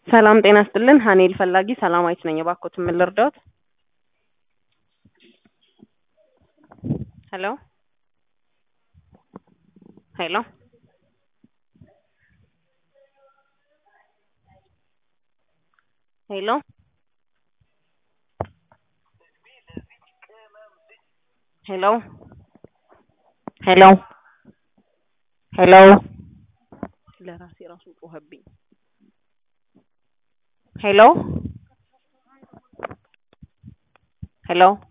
ሰላም ጤና ስጥልን ሀኔል ፈላጊ ሰላማዊት ነኝ እባክዎትን ምን ልርዳዎት ሄሎ ሄሎ ሄሎ ሄሎ ሄሎ ሄሎ ለራሴ ራሱ ጮኸብኝ ሄሎ ሄሎ